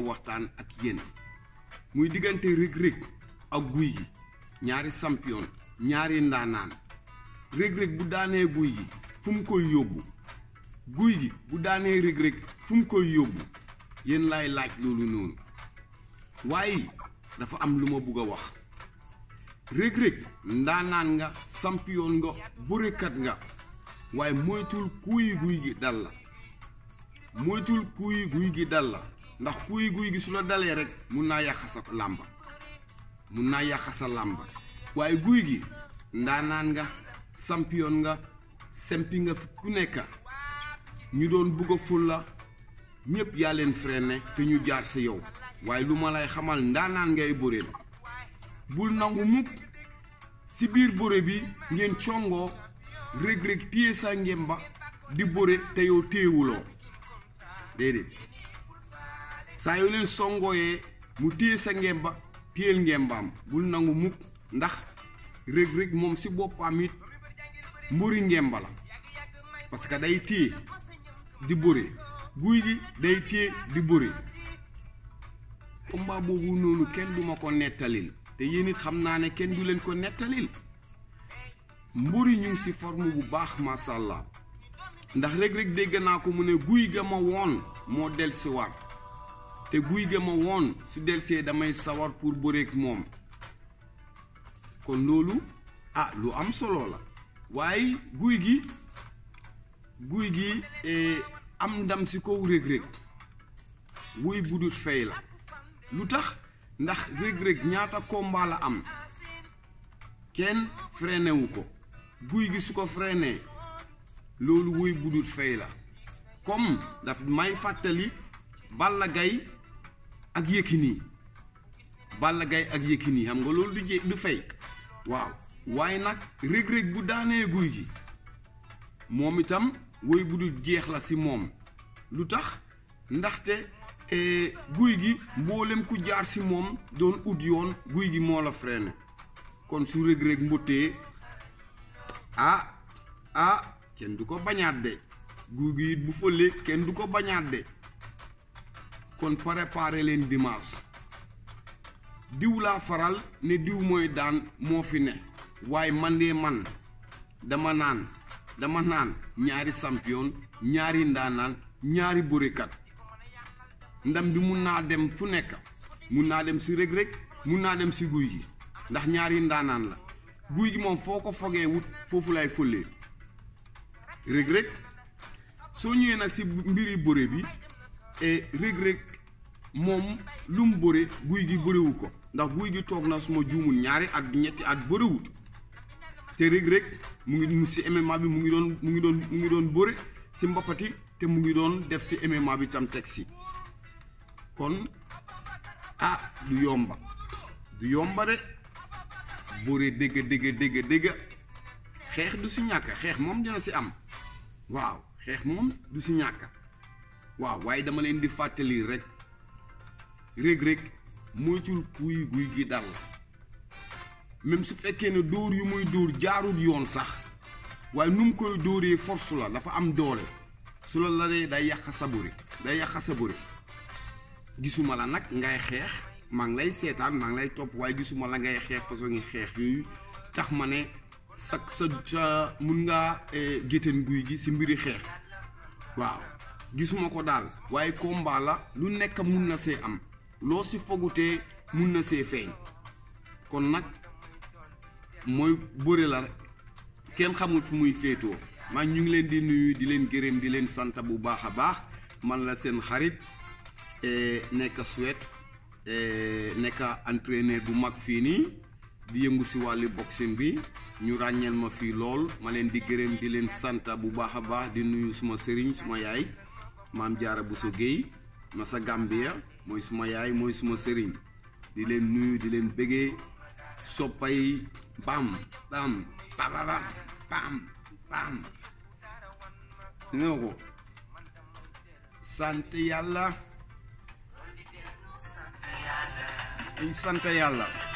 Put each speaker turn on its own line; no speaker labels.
waxtaan ak yéen muy diggante rëg-rëg ak guy gi ñaari champion ñaari ndaanaan rëg-rëg bu daanee guy gi fu mu koy yóbbu guy gi bu daanee rëg-rëg fu mu koy yóbbu yéen laay laaj loolu noonu waaye dafa am lu ma bugg a wax rëg-rëg ndaanaan nga champion nga bërekat nga waaye moytul kuuyi guy gi dal la moytul kuuyi guy gi dal la ndax kuuyi guy gi su la dalee rek mun naa yàq sa làmba mun naa yàq sa làmba waaye guy gi ndaanaan nga champion nga sempi nga ku nekk ñu doon bugg a ful la ñépp yaa leen freiné te ñu jaar si yow waaye lu ma lay xamal ndaanaan ngay bëre la bul nangu mukk si biir bëre bi ngeen congoo rëg-rëg téye sa ngemba di bëre te yow téyewuloo déedéet saa yoo leen songooyee mu téye sa ngemba téyel ngembaam bul nangu mukk ndax rëg-rëg moom si boppam it mburi ngemba la parce que day téye di bëre guy gi day téye di bëre combat boobu noonu kenn duma ko nettalil te yéen it xam naa ne kenn du leen ko nettalil mburi ñu ngi si forme bu baax macha allah ndax rëg-rëg dégg naa ko mu ne guy ga ma woon moo del si war te guy ga ma woon su delsee damay sawar pour bëreek moom kon loolu ah lu am solo la waaye guy gi guy gi am ndam si kaw rëg-rëg wuy budut fay la lu tax ndax rëg-rëg ñaata combat la am kenn freiné wu ko guy gi su ko freiné loolu wuy budut fay la comme daf may fàttali Balla Gaye ak Yékini Balla Gaye ak Yékini xam nga loolu du jé du fay waaw waaye nag rëg-rëg bu daanee guy gi moom itam woy budut jeex la si moom lu tax ndaxte guy gi mboolem ku jaar si moom doon ut yoon guy gi moo la freiné kon su rëg-rëg mbottee ah ah kenn du ko bañaat de guy gi it bu fëlee kenn du ko bañaat de kon préparé leen dimanche diw laa faral ne diw mooy daan moo fi ne waaye man de man dama naan dama naan ñaari champion ñaari ndaanaan ñaari bërekat ndam bi mun naa dem fu nekk mun naa dem si rëg-rëg mun naa dem si guy gi ndax ñaari ndaanaan la guy gi moom foo ko fogee wut foofu lay fëlee rëg-rëg soo ñëwee nag si mbiri bëre bi rëg-rëg moom lu mu bëre guy gi bërewu ko ndax guy gi toog na suma juumul ñaari at ñetti at bërewut te rëg-rëg mu ngi mu si MMA bi mu ngi doon mu ngi doon mu ngi doon bëre si mbappati te mu ngi doon def si MMA bi tam teg si kon ah du yomba du yomba de bëre dégg dégg dégg dégg xeex du si ñàkk xeex moom dina si am waaw xeex moom du si ñàkk waaw waaye dama leen di fàttali rek rëg-rëg moytul kuy guy gi dal même su fekkee ne dóor yu muy dóor jaarul yoon sax waaye nu mu koy dóoree force la dafa am doole su la la dee day yàq sa bëre day yàq sa bëre gisuma la nag ngay xeex maa ngi lay seetaan maa ngi lay topp waaye gisuma la ngay xeex façon ngi xeex yooyu tax ma ne sa sa sa mun ngaa gétteen guy gi si mbiri xeex waaw gisuma ko daal waaye combat la lu nekk mun na see am loo si fogutee mun na see feeñ kon nag mooy bëre la kenn xamul fu muy féetoo maa ñu ngi leen di nuyu di leen gërëm di leen sant bu baax a baax man la seen xarit nekk Suède nekk entraîneur bu mag fii nii di yëngu si wàllu boxing bi ñu ràññeel ma fii lool ma leen di gërëm di leen sant bu baax a baax di nuyu suma sëriñ suma yaay maam jaara Bousso Guèye ma sa Gambia mooy suma yaay mooy suma sëriñ di leen nuyu di leen bëggee soppay bam bam bam bam bam nga ko sant yàlla sant yàlla